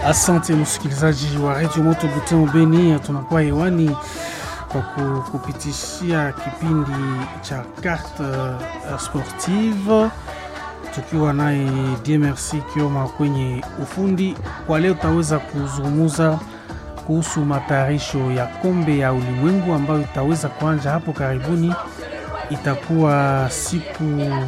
Asante msikilizaji wa redio Moto Butembo Beni, tunakuwa hewani kwa kupitishia kipindi cha carte uh, sportive tukiwa naye DMRC Kioma kwenye ufundi. Kwa leo tutaweza kuzungumza kuhusu matayarisho ya kombe ya ulimwengu ambayo itaweza kuanja hapo karibuni. Itakuwa siku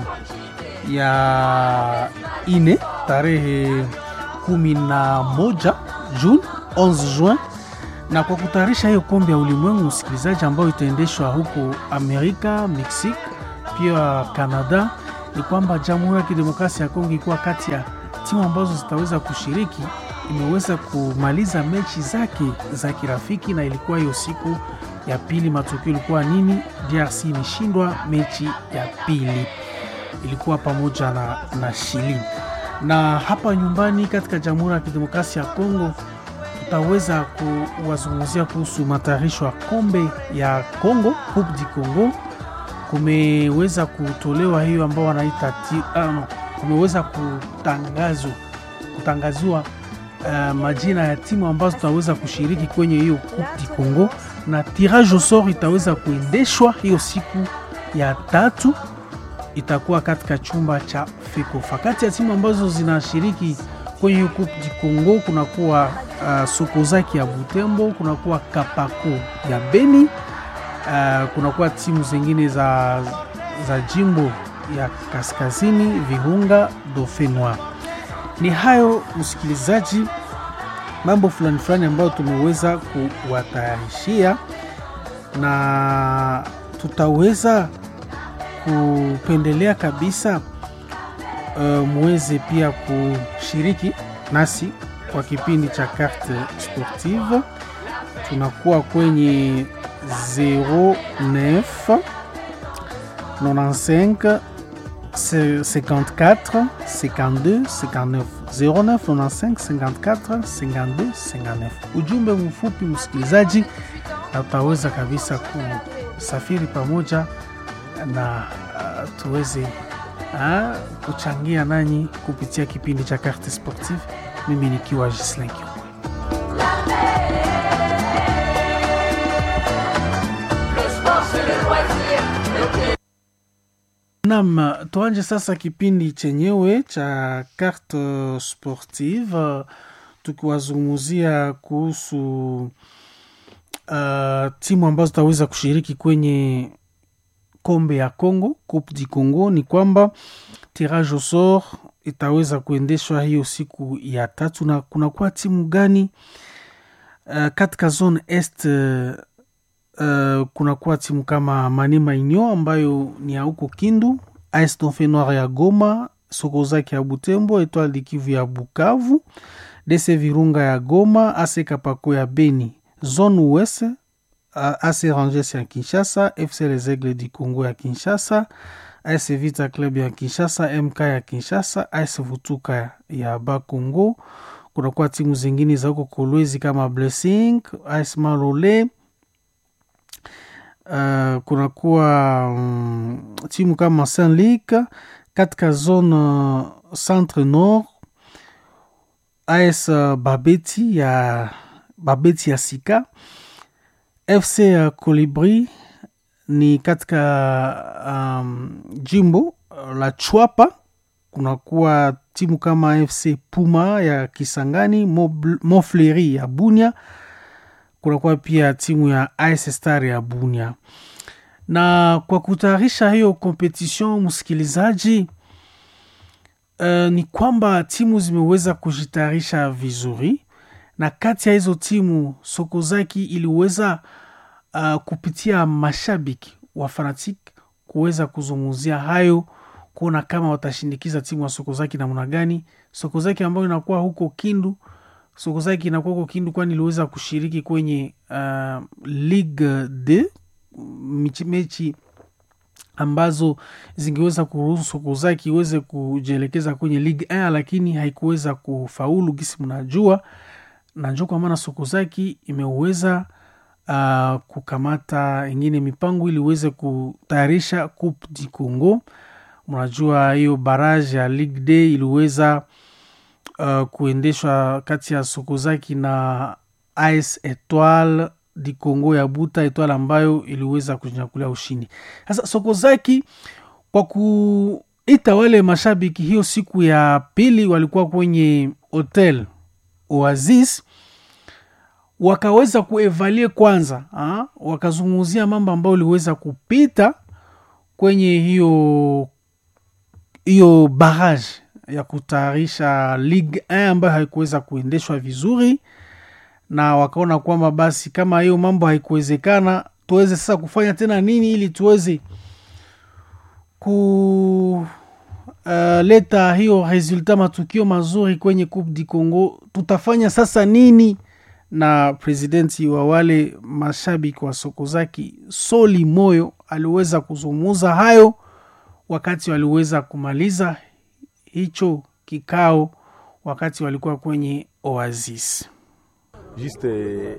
ya ine tarehe kumi na moja Juni 11 Juin, na kwa kutayarisha hiyo kombe ya ulimwengu msikilizaji, ambayo itaendeshwa huko Amerika, Mexique pia Canada, ni kwamba Jamhuri ya Kidemokrasia ya Kongo ikuwa kati ya timu ambazo zitaweza kushiriki, imeweza kumaliza mechi zake za kirafiki, na ilikuwa hiyo siku ya pili. Matokeo ilikuwa nini? DRC imeshindwa mechi ya pili, ilikuwa pamoja na, na Chili na hapa nyumbani katika Jamhuri ya Kidemokrasia ya Kongo tutaweza kuwazungumzia kuhusu matayarisho ya kombe ya Kongo, Coupe du Congo. Kumeweza kutolewa hiyo ambao wanaita um, kumeweza kutangazwa kutangaziwa uh, majina ya timu ambazo tutaweza kushiriki kwenye hiyo Coupe du Congo, na tirage au sort itaweza kuendeshwa hiyo siku ya tatu itakuwa katika chumba cha FECOFA. Kati ya timu ambazo zinashiriki kwenye hiyo Coupe du Congo kunakuwa uh, Sokozaki ya Butembo, kunakuwa Kapako ya Beni, uh, kunakuwa timu zingine za, za jimbo ya kaskazini Virunga, Dauphinois. Ni hayo msikilizaji, mambo fulani fulani ambayo tumeweza kuwatayarishia na tutaweza kupendelea kabisa uh, muweze pia kushiriki nasi kwa kipindi cha carte sportive. Tunakuwa kwenye 09 95 54 52 59 09 95 54 52 59. Ujumbe mfupi msikilizaji, na utaweza kabisa kusafiri pamoja na uh, tuweze uh, kuchangia nanyi kupitia kipindi cha carte sportive, mimi nikiwa Gislin Kiu. Nam, tuanje sasa kipindi chenyewe cha carte sportive tukiwazungumzia kuhusu uh, timu ambazo zitaweza kushiriki kwenye kombe ya Congo, Coupe du Congo. Ni kwamba tirage au sort itaweza kuendeshwa hiyo siku ya tatu, na kunakuwa timu gani uh, katika zone est uh, kunakuwa timu kama Maniema Union ambayo ni ya huko Kindu, AS Dauphin Noir ya Goma, Sokozaki ya Butembo, Etoile du Kivu ya Bukavu, DC Virunga ya Goma, AS Kapako ya Beni, zone ouest AC Rangers ya Kinshasa, FC Les Aigles du Congo ya Kinshasa, AS Vita Club ya Kinshasa, MK ya Kinshasa, AS Vutuka ya Bakongo. Kunakuwa timu zingine za huko Kolwezi kama Blessing, AS Malole. Uh, kunakuwa um, timu kama Saint Luc katika zone uh, centre nord, AS uh, Babeti ya Babeti ya Sika FC uh, Colibri ni katika um, jimbo uh, la Chwapa. Kunakuwa timu kama FC Puma ya Kisangani, Mofleri ya Bunia. Kunakuwa pia timu ya AS Star ya Bunia. Na kwa kutayarisha hiyo kompetition, msikilizaji, uh, ni kwamba timu zimeweza kujitayarisha vizuri na kati ya hizo timu Sokozaki iliweza uh, kupitia mashabiki wa fanatik kuweza kuzungumzia hayo, kuona kama watashindikiza timu ya Sokozaki namna gani. Sokozaki ambayo inakuwa huko Kindu, Sokozaki inakuwa huko Kindu, kwani iliweza kushiriki kwenye uh, Ligue d mechi, mechi ambazo zingeweza kuruhusu Sokozaki iweze kujielekeza kwenye Ligue 1 lakini haikuweza kufaulu, gisi mnajua na njo kwa maana Sokozaki imeweza uh, kukamata ingine mipango ili iweze kutayarisha Coupe du Congo. Mnajua hiyo baraje ya Ligue D iliweza uh, kuendeshwa kati ya Sokozaki na AS Etoile di Congo ya Buta, Etoile ambayo iliweza kunyakulia ushindi. Sasa Sokozaki kwa kuita wale mashabiki, hiyo siku ya pili walikuwa kwenye hotel Oasis wakaweza kuevalie kwanza ha? wakazungumzia mambo ambayo iliweza kupita kwenye hiyo hiyo barrage ya kutayarisha Ligue 1 ambayo haikuweza kuendeshwa vizuri, na wakaona kwamba basi kama hiyo mambo haikuwezekana, tuweze sasa kufanya tena nini ili tuweze kuleta uh, hiyo resulta matukio mazuri kwenye Coupe du Congo. Tutafanya sasa nini? na presidenti wa wale mashabiki wa Sokozaki Soli Moyo aliweza kuzungumza hayo wakati waliweza kumaliza hicho kikao, wakati walikuwa kwenye Oasis. Juste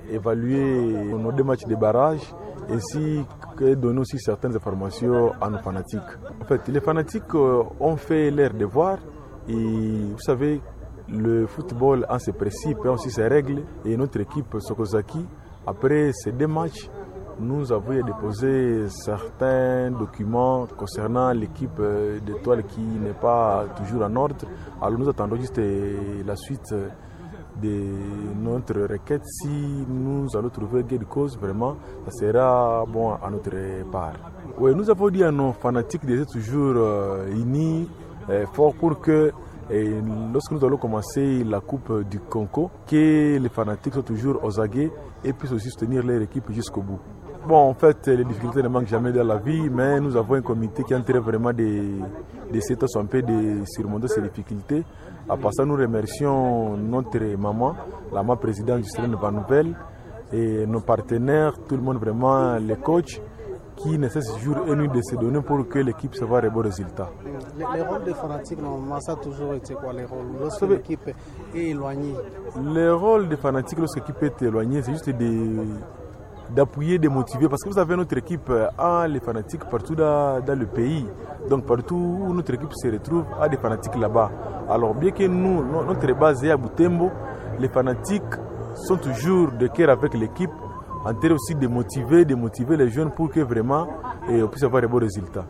évaluer nos deux matchs de barrage ainsi que donner aussi certaines informations à nos fanatiques. En fait, les fanatiques ont fait leur devoir et vous savez le football en ses principes et aussi ses règles. Et notre équipe Sokozaki, après ces deux matchs, nous avons déposé certains documents concernant l'équipe d'étoiles qui n'est pas toujours en ordre. Alors nous attendons juste la suite de notre requête. Si nous allons trouver gain de cause, vraiment, ça sera bon à notre part. Oui, nous avons dit à nos fanatiques d'être toujours unis, forts pour que et lorsque nous allons commencer la Coupe du Congo, que les fanatiques soient toujours aux aguets et puissent aussi soutenir leur équipe jusqu'au bout. Bon, en fait, les difficultés ne manquent jamais dans la vie, mais nous avons un comité qui est en train vraiment d'essayer de, un peu de surmonter ces difficultés. À part ça, nous remercions notre maman, la maman présidente Justine Van Nouvel, et nos partenaires, tout le monde vraiment, les coachs, qui ne cesse jour et nuit de se donner pour que l'équipe se voit des bons résultats. Les, les rôles des fanatiques, normalement, ça a toujours été quoi les rôles Lorsque l'équipe est éloignée Le rôle des fanatiques, lorsque l'équipe est éloignée, c'est juste d'appuyer, de, motiver. Parce que vous avez notre équipe a les fanatiques partout dans, dans, le pays. Donc partout où notre équipe se retrouve, a des fanatiques là-bas. Alors bien que nous, notre base est à Boutembo, les fanatiques sont toujours de cœur avec l'équipe en train aussi de motiver, de motiver les jeunes pour que vraiment eh, on puisse avoir de bons résultats.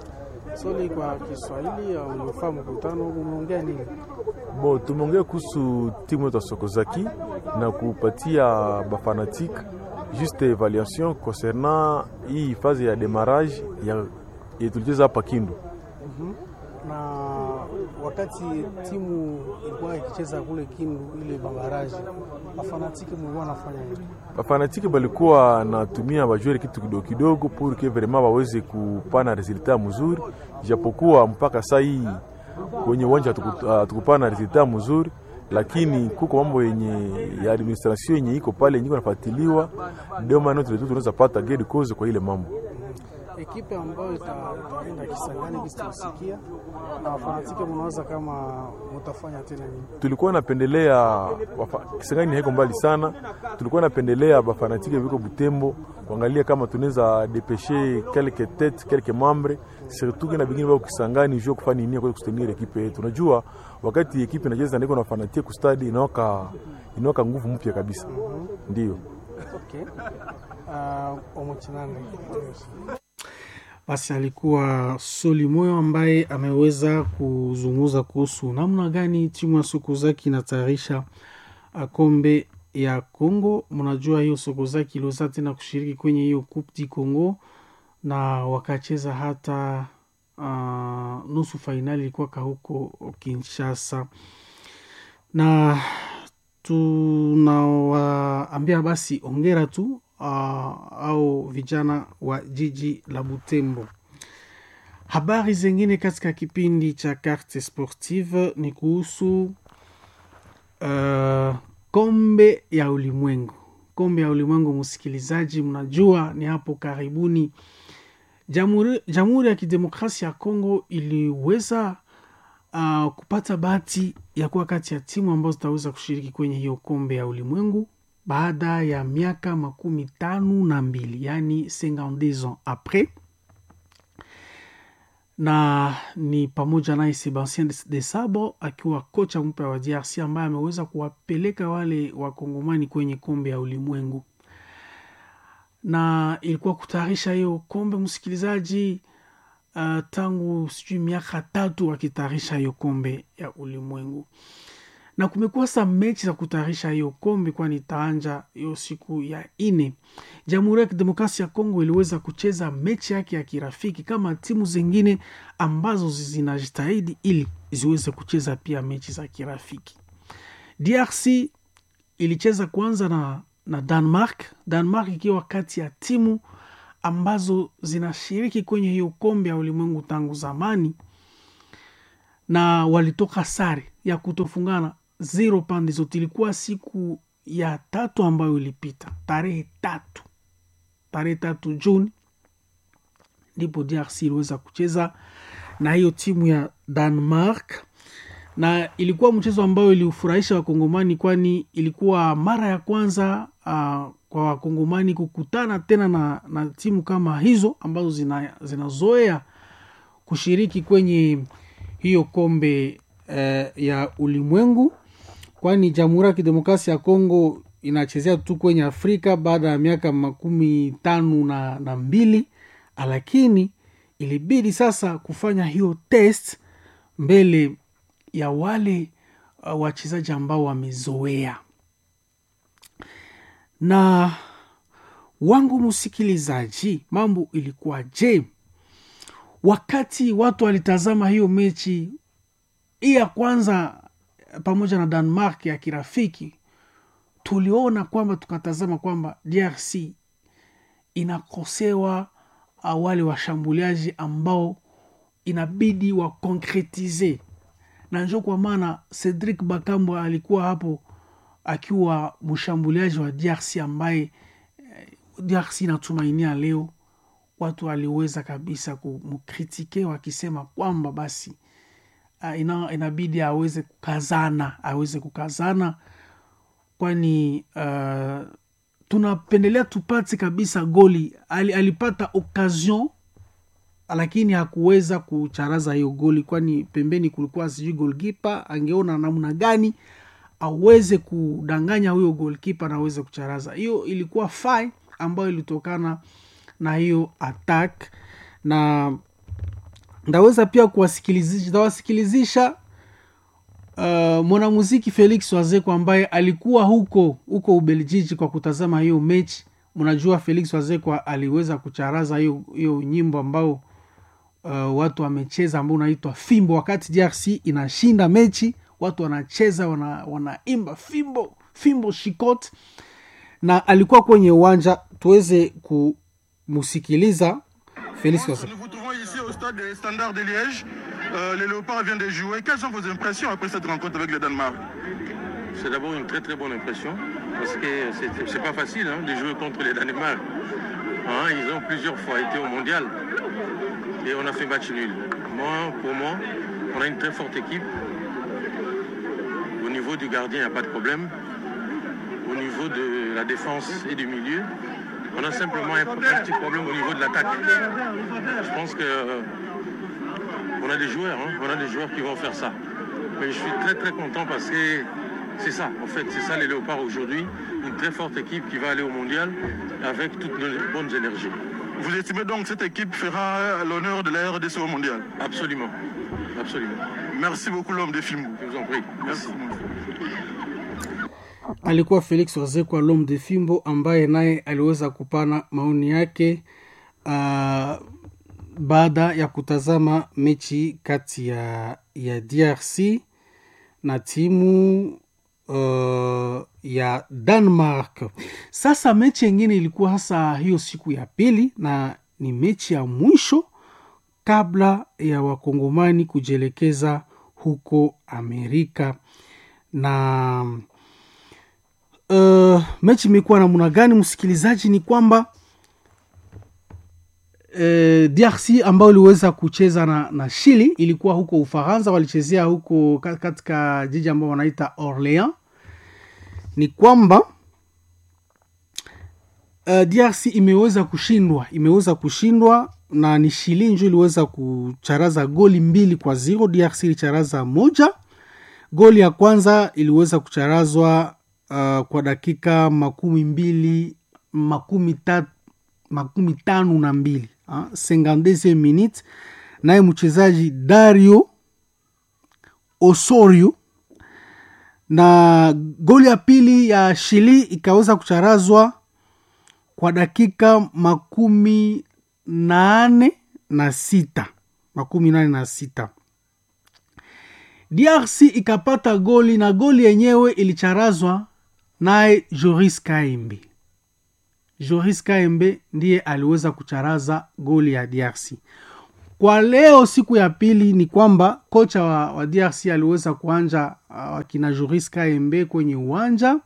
Soli kwa Kiswahili umefaa mkutano umeongea nini? Bo, tumeongea kuhusu timu yetu ya Sokozaki na kupatia bafanatique juste evaluation concernant hii phase ya demarrage ya, ya tulicheza hapa Kindu. mm -hmm. na wakati timu ilikuwa ikicheza kule Kindu ile babaraji, bafanatiki mlikuwa nafanya nini? Bafanatiki balikuwa natumia bajwere kitu kidogo kidogo pour que vraiment waweze kupana resultat mzuri, japokuwa mpaka saa hii kwenye uwanja hatukupana uh, resultat mzuri, lakini kuko mambo yenye ya administration yenye iko pale yenye nafuatiliwa, ndio maana tunaweza pata gain cause kwa ile mambo ekipe ambayo itaenda Kisangani kisiosikia na wafanatike, mnawaza kama mtafanya tena nini? Tulikuwa napendelea Kisangani haiko mbali sana, tulikuwa napendelea bafanatike viko Butembo kuangalia kama tunaweza depeshe quelques tete quelques membre surtout na bingine bao Kisangani juu kufanya nini kwa kustenir ekipe yetu. Unajua wakati ekipe inacheza ndiko na fanatique ku stadi inaoka inaoka nguvu mpya kabisa. mm -hmm. Ndio. Okay. Uh, omochinande basi alikuwa Soli Moyo ambaye ameweza kuzungumza kuhusu namna gani timu ya Sokozaki inatayarisha kombe ya Congo. Mnajua hiyo Sokozaki iliweza tena kushiriki kwenye hiyo Coupe du Congo na wakacheza hata uh, nusu fainali ilikuwaka huko Kinshasa, na tunawaambia basi ongera tu uh, au vijana wa jiji la Butembo. Habari zingine katika kipindi cha Carte Sportive ni kuhusu uh, kombe ya ulimwengu. Kombe ya ulimwengu, msikilizaji, mnajua ni hapo karibuni Jamhuri, Jamhuri ya Kidemokrasia ya Kongo iliweza uh, kupata bahati ya kuwa kati ya timu ambazo zitaweza kushiriki kwenye hiyo kombe ya ulimwengu baada ya miaka makumi tano na mbili yani 52 ans apres, na ni pamoja naye Sebastien de Sabo akiwa kocha mpya wa DRC ambaye ameweza kuwapeleka wale wakongomani kwenye kombe ya ulimwengu, na ilikuwa kutayarisha hiyo kombe msikilizaji, uh, tangu sijui miaka tatu wakitayarisha hiyo kombe ya ulimwengu na kumekuwa sa mechi za kutayarisha hiyo kombe, kwani itaanja hiyo siku ya ine. Jamhuri ya Kidemokrasia ya Kongo iliweza kucheza mechi yake ya kirafiki kama timu zingine ambazo zinajitahidi ili ziweze kucheza pia mechi za kirafiki. DRC ilicheza kwanza na, na Denmark, Denmark ikiwa kati ya timu ambazo zinashiriki kwenye hiyo kombe ya ulimwengu tangu zamani, na walitoka sare ya kutofungana zero pande zote. Ilikuwa siku ya tatu ambayo ilipita tarehe tatu tarehe tatu Juni ndipo DRC iliweza kucheza na hiyo timu ya Denmark, na ilikuwa mchezo ambayo iliufurahisha Wakongomani, kwani ilikuwa mara ya kwanza uh, kwa Wakongomani kukutana tena na, na timu kama hizo ambazo zinazoea zina kushiriki kwenye hiyo kombe uh, ya ulimwengu kwani Jamhuri ya Kidemokrasia ya Kongo inachezea tu kwenye Afrika baada ya miaka makumi tano na, na mbili, lakini ilibidi sasa kufanya hiyo test mbele ya wale uh, wachezaji ambao wamezoea. Na wangu msikilizaji, mambo ilikuwa je wakati watu walitazama hiyo mechi hii ya kwanza pamoja na Denmark ya kirafiki, tuliona kwamba tukatazama kwamba DRC inakosewa wale washambuliaji ambao inabidi wakonkretize, na njo kwa maana Cedric Bakambo alikuwa hapo akiwa mshambuliaji wa DRC ambaye DRC inatumainia leo. Watu waliweza kabisa kumkritike wakisema kwamba basi Uh, ina, inabidi aweze kukazana aweze kukazana, kwani uh, tunapendelea tupate kabisa goli. Ali, alipata occasion lakini hakuweza kucharaza hiyo goli, kwani pembeni kulikuwa sijui golkipa angeona namna gani aweze kudanganya huyo golkipa na aweze kucharaza. Hiyo ilikuwa fai ambayo ilitokana na hiyo attack na ndaweza pia kuwasikilizisha ndawasikilizisha uh, mwanamuziki Felix Wazeko ambaye alikuwa huko huko Ubeljiji kwa kutazama hiyo mechi. Mnajua Felix Wazeko aliweza kucharaza hiyo hiyo nyimbo ambao uh, watu wamecheza ambao unaitwa fimbo. Wakati DRC inashinda mechi, watu wanacheza wana, wanaimba fimbo fimbo shikot, na alikuwa kwenye uwanja. Tuweze kumsikiliza Felix Wazeko. au stade des Standards de Liège. Euh, les Léopards viennent de jouer. Quelles sont vos impressions après cette rencontre avec le Danemark C'est d'abord une très très bonne impression parce que c'est pas facile hein, de jouer contre les Danemark. Hein, ils ont plusieurs fois été au mondial et on a fait match nul. Moi, pour moi, on a une très forte équipe. Au niveau du gardien, il n'y a pas de problème. Au niveau de la défense et du milieu, on a simplement un, un petit problème au niveau de l'attaque. Je pense que euh, on a des joueurs, hein, on a des joueurs qui vont faire ça. Mais je suis très très content parce que c'est ça, en fait, c'est ça les Léopards aujourd'hui. Une très forte équipe qui va aller au mondial avec toutes nos bonnes énergies. Vous estimez donc que cette équipe fera l'honneur de la RDC au mondial Absolument, absolument. Merci beaucoup l'homme de Fimbo. Je vous en prie. Merci. alikuwa Felix Wazekwa Lom de Fimbo ambaye naye aliweza kupana maoni yake uh, baada ya kutazama mechi kati ya, ya DRC na timu uh, ya Denmark. Sasa mechi yengine ilikuwa hasa hiyo siku ya pili na ni mechi ya mwisho kabla ya wakongomani kujielekeza huko Amerika na uh, mechi imekuwa namna gani msikilizaji ni kwamba uh, drc ambayo iliweza kucheza na, na shili ilikuwa huko ufaransa walichezea huko katika jiji ambao wanaita orleans ni kwamba uh, drc imeweza kushindwa imeweza kushindwa na ni Chili njo iliweza kucharaza goli mbili kwa zero. DRC ilicharaza moja. Goli ya kwanza iliweza kucharazwa uh, kwa dakika makumi mbili makumi, ta, makumi tano na mbili uh, 52 minute, naye mchezaji Dario Osorio na goli ya pili ya Chili ikaweza kucharazwa kwa dakika makumi nane na sita makumi nane na sita DRC ikapata goli na goli yenyewe ilicharazwa naye Joris Kaembe. Joris Kaembe ndiye aliweza kucharaza goli ya DRC. Kwa leo siku ya pili ni kwamba kocha wa, wa DRC aliweza kuanja wakina uh, Joris Kaembe kwenye uwanja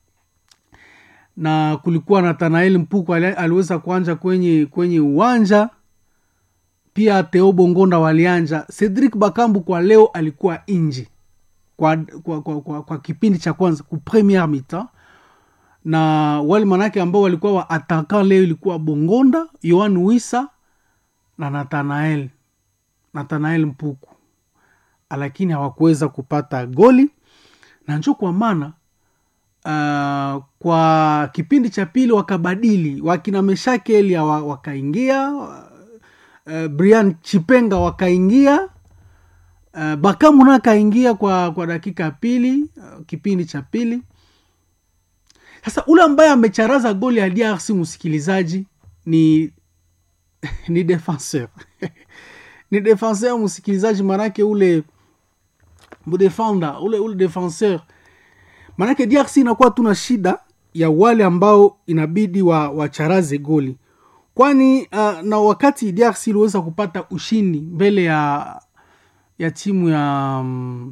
na kulikuwa Nathanael Mpuku aliweza kuanja kwenye kwenye uwanja pia Theo Bongonda walianja. Cedric Bakambu kwa leo alikuwa nje kwa, kwa, kwa, kwa, kwa kipindi cha kwanza ku premier mitan, na wale manake ambao walikuwa wa ataka leo ilikuwa Bongonda, Yohan Wisa na Nathanael Nathanael Mpuku, lakini hawakuweza kupata goli na njo kwa maana Uh, kwa kipindi cha pili wakabadili wakina Meshake Elia wakaingia, uh, Brian Chipenga wakaingia, uh, Bakamu na akaingia kwa, kwa dakika ya pili, uh, kipindi cha pili. Sasa ule ambaye amecharaza goli ya DRC msikilizaji ni ni defenseur ni defenseur msikilizaji, manake ule mdefenda ule ule defenseur maanake DRC inakuwa tuna shida ya wale ambao inabidi wa wacharaze goli, kwani uh, na wakati DRC iliweza kupata ushindi mbele ya ya timu ya um,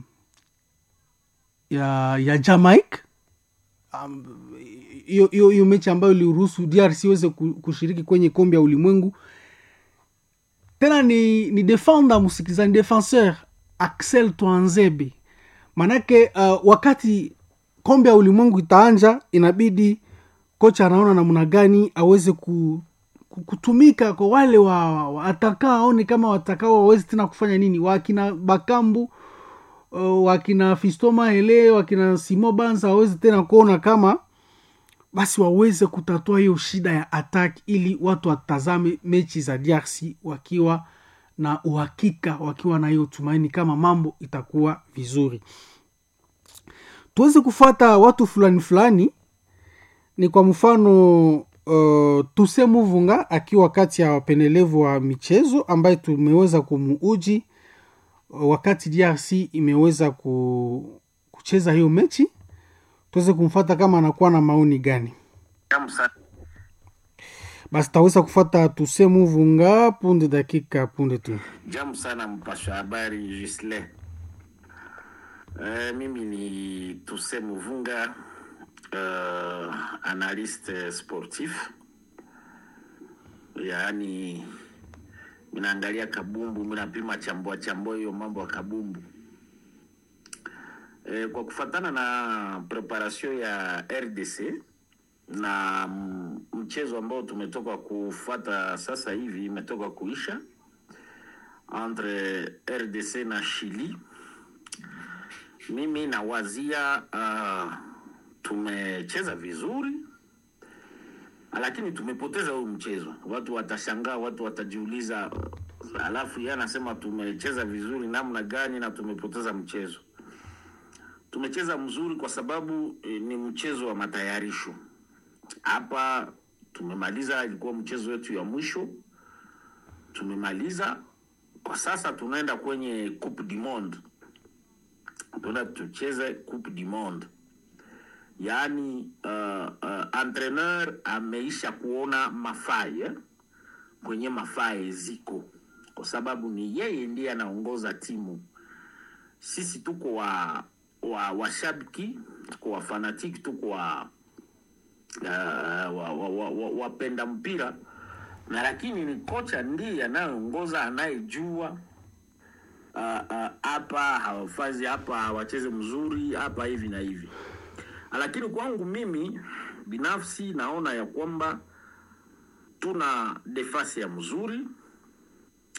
ya, ya Jamaica hiyo um, mechi ambayo iliruhusu DRC iweze kushiriki kwenye kombe ya ulimwengu. Tena ni, ni defender msikilizaji, defenseur Axel Twanzebe, maanake uh, wakati kombe ya ulimwengu itaanja, inabidi kocha anaona namna gani aweze ku, kutumika kwa wale wa, wa ataka aone kama watakao waweze tena kufanya nini, wakina Bakambu uh, wakina Fistoma Hele wakina Simo Banza waweze tena kuona kama basi waweze kutatua hiyo shida ya attack, ili watu watazame mechi za DRC wakiwa na uhakika, wakiwa na hiyo tumaini kama mambo itakuwa vizuri tuweze kufuata watu fulani fulani. Ni kwa mfano uh, Tuse Muvunga akiwa kati ya wapendelevu wa michezo ambaye tumeweza kumuuji uh, wakati DRC imeweza ku, kucheza hiyo mechi, tuweze kumfuata kama anakuwa na maoni gani. Basi taweza kufuata Tuse Muvunga punde dakika punde tu. Jamu sana mpasha habari Gisle. Uh, mimi ni Tuse Muvunga uh, analyste sportif, yaani minaangalia kabumbu, minapima chambua chambua hiyo mambo ya kabumbu. E, kwa kufatana na preparation ya RDC na mchezo ambao tumetoka kufuata sasa hivi imetoka kuisha entre RDC na Chili mimi nawazia uh, tumecheza vizuri, lakini tumepoteza huu mchezo. Watu watashangaa, watu watajiuliza, uh, alafu yeye anasema tumecheza vizuri namna gani na tumepoteza mchezo? Tumecheza mzuri kwa sababu eh, ni mchezo wa matayarisho. Hapa tumemaliza, ilikuwa mchezo wetu ya mwisho, tumemaliza. Kwa sasa tunaenda kwenye Coupe du Monde tuna tucheze Coupe du Monde, yaani uh, uh, entraîneur ameisha kuona mafai eh? kwenye mafai ziko, kwa sababu ni yeye ndiye anaongoza timu. Sisi tuko wa wa washabiki, tuko wa fanatiki, tuko wa uh, wa, wa, wa, wa, wapenda mpira na lakini ni kocha ndiye anayeongoza, anayejua hapa uh, uh, hawafazi hapa hawacheze mzuri hapa hivi na hivi, lakini kwangu mimi binafsi naona ya kwamba tuna defasi ya mzuri,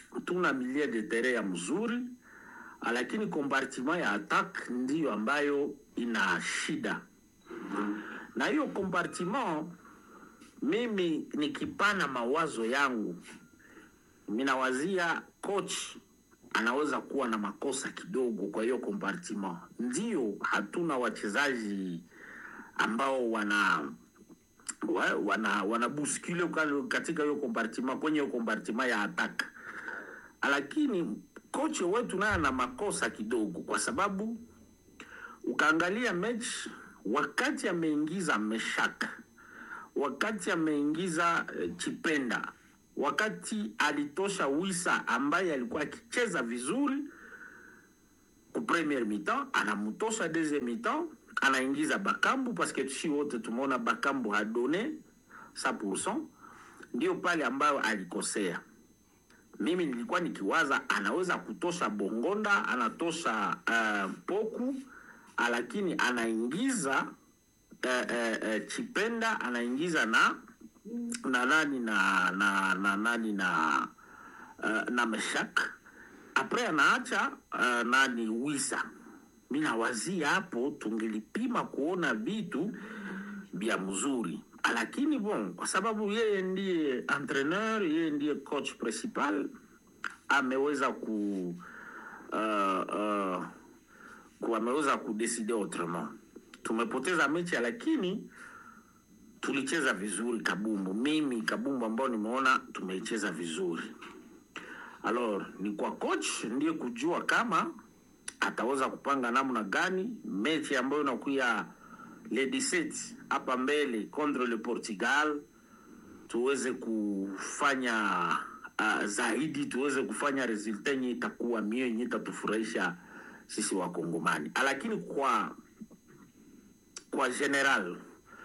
tuna milie de terrain ya mzuri, lakini compartiment ya attack ndiyo ambayo ina shida, na hiyo compartiment, mimi nikipana mawazo yangu, minawazia coach anaweza kuwa na makosa kidogo kwa hiyo compartiment. Ndio hatuna wachezaji ambao wana wa- wana wanabuskule katika hiyo compartiment, kwenye hiyo compartiment ya attack, lakini kocha wetu naye ana makosa kidogo, kwa sababu ukaangalia mechi wakati ameingiza Meshak, wakati ameingiza eh, Chipenda, wakati alitosha Wisa ambaye alikuwa akicheza vizuri ku premier mi-temps, anamtosha deuxième mi-temps, anaingiza Bakambu parce que si wote tumeona Bakambu hadone 100%, ndio pale ambayo alikosea. Mimi nilikuwa nikiwaza anaweza kutosha Bongonda, anatosha uh, Poku, lakini anaingiza uh, uh, uh, Chipenda, anaingiza na na nani na na na nani na uh, na Meshak apres anaacha uh, nani Wisa. Mi nawazia hapo tungelipima kuona vitu vya mzuri, lakini bon, kwa sababu yeye ndiye entraîneur, yeye ndiye coach principal, ameweza ku uh, uh, ku ameweza kudeside autrement. Tumepoteza mechi, lakini tulicheza vizuri kabumbu. Mimi kabumbu ambao nimeona tumeicheza vizuri. Alors ni kwa coach ndiye kujua kama ataweza kupanga namna gani mechi ambayo inakuya le 17 hapa mbele contre le Portugal, tuweze kufanya uh, zaidi, tuweze kufanya resulta yenye itakuwa mio yenye itatufurahisha sisi Wakongomani, lakini kwa kwa general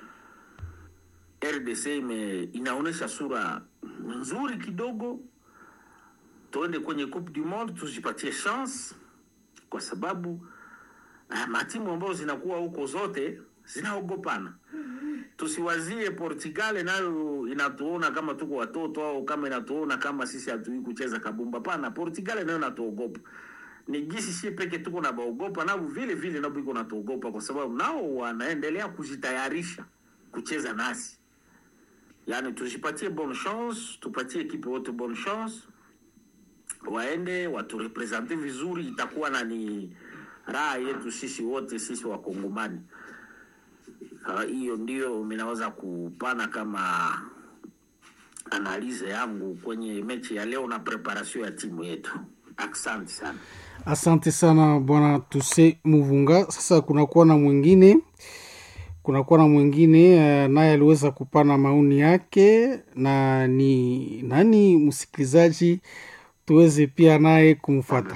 RDC ime, inaonyesha sura nzuri kidogo. Tuende kwenye Coupe du Monde tuzipatie chance, kwa sababu uh, matimu ambazo zinakuwa huko zote zinaogopana. Tusiwazie Portugal nayo inatuona kama tuko watoto au kama inatuona kama sisi hatui kucheza kabumba. Pana, Portugal nayo inatuogopa ni gisi si peke tuko na baogopa nao vile vile nao iko natuogopa, kwa sababu nao wanaendelea kujitayarisha kucheza nasi. Yani tujipatie bonne chance, tupatie ekipe wote bonne chance, waende waturepresente vizuri, itakuwa na ni raha yetu sisi wote, sisi Wakongomani. Ah, Hiyo ndio minaweza kupana kama analize yangu kwenye mechi ya leo na preparation ya timu yetu. Asante sana. Asante sana bwana Tuse Muvunga. Sasa kunakuwa na mwingine kunakuwa na mwingine uh, naye aliweza kupana maoni yake, na ni nani msikilizaji, tuweze pia naye kumfuata.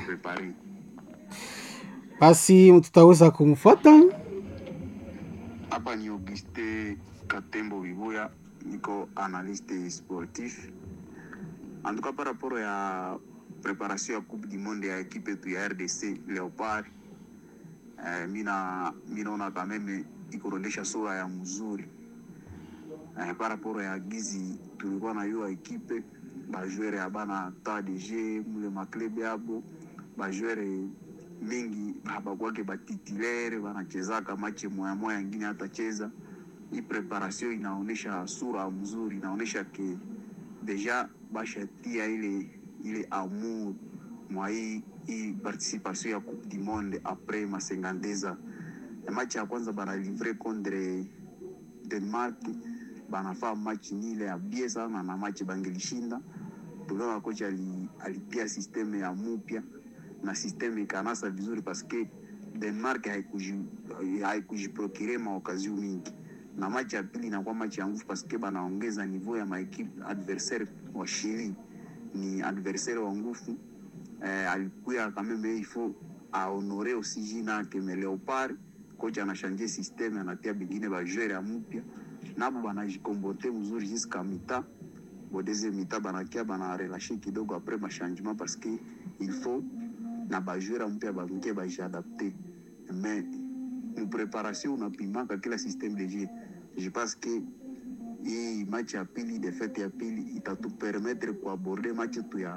Basi tutaweza kumfuata. Hapa ni Auguste Katembo Bibuya, niko analyste sportif. En tout cas par rapport ya préparation ya Coupe du Monde ya ekipe yetu ya RDC Leopard, eh, mina minaona quand même ikuonyesha sura ya mzuri eh, par rapport ya gizi tulikuwa na hiyo ekipe bajwere abana ta DG mule maklebe yabo bajwere mingi habakwake batitulaire banachezaka mache moya moya, ingine hatacheza. Hii preparation inaonyesha sura mzuri, inaonyesha ke deja bashatia ile ile amour mwa hii hii participation ya Coupe du Monde après masengandeza match ya kwanza bana livre contre Denmark, banafaa match nile ya bie sana na match bangelishinda. Tuliona kocha ali, alipia systeme ya mupya na systeme ikanasa vizuri paske Denmark haikuji- haikujiprokire maokazio mingi, na machi ya pili inakuwa machi ya nguvu paske banaongeza niveau ya maekipe adversaire wa Chili ni adversaire wa nguvu eh, alikuya kameme ifo ahonore aussi jina yake me Leopard kocha anashanje systeme anatia bengine bajwere ya mupya nabo banajikombote mzuri jiska mita bodeze mita banakia banarelashe kidogo apres machangement parce que il faut na bajwera mpya bangie bajiadapte mais mupreparation unapimaka kila systeme de jeu je pense que hii match ya pili defete ya pili itatupermetre kuaborde match tu ya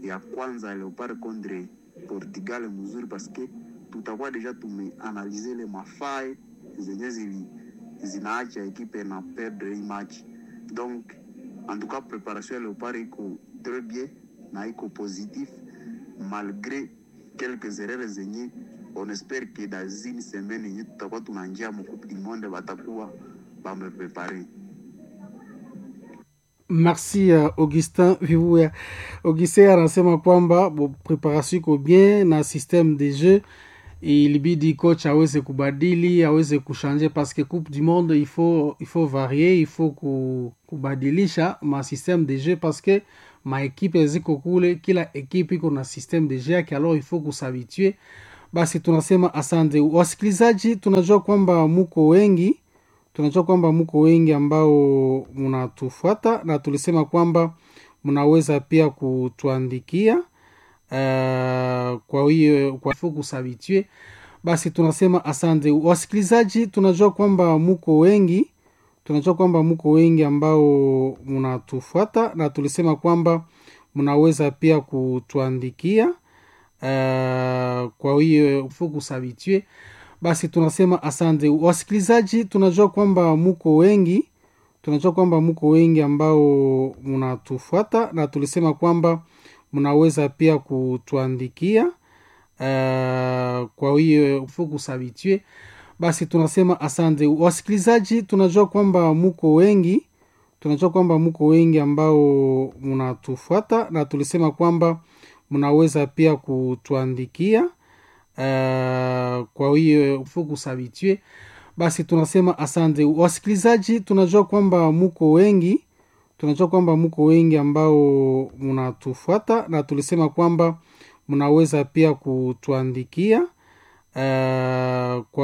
ya kwanza Leopard contre Portugal mzuri paske tutakuwa deja tumeanalize le mafae zenye zili zinaacha ekipe na perdre hii match donc en tout cas préparation ya Leopard iko très bien na iko positif malgré quelques erreurs zenye on espère que dans une semaine yenye tutakuwa tunanjia mu coupe du monde batakuwa bameprepare merci uh, augustin vivuya augustin anasema kwamba bo, preparation iko bien na systeme de jeu ilibidi coach aweze kubadili aweze kushanje paske coupe du monde il faut, il faut varier il faut ku, kubadilisha ma systeme de jeu paske maekipe ziko kule kila ekipe iko na systeme de jeu yake alors il faut kusabitue basi tunasema asante wasikilizaji tunajua kwamba muko wengi tunajua kwamba mko wengi ambao mnatufuata na tulisema kwamba mnaweza pia kutuandikia uh, kwa hiyo kwa kusabitue basi tunasema asante wasikilizaji tunajua kwamba mko wengi tunajua kwamba mko wengi ambao mnatufuata na tulisema kwamba mnaweza pia kutuandikia uh, kwa hiyo kusabitue basi tunasema asante wasikilizaji tunajua kwamba mko wengi tunajua kwamba mko wengi ambao mnatufuata na tulisema kwamba mnaweza pia kutuandikia uh, kwa hiyo kusabitue basi tunasema asante wasikilizaji tunajua kwamba mko wengi tunajua kwamba mko wengi ambao mnatufuata na tulisema kwamba mnaweza pia kutuandikia uh, kwa hiyo kusabitue basi tunasema asante wasikilizaji tunajua kwamba mko wengi tunajua kwamba mko wengi ambao mnatufuata na tulisema kwamba mnaweza pia kutuandikia uh, kwa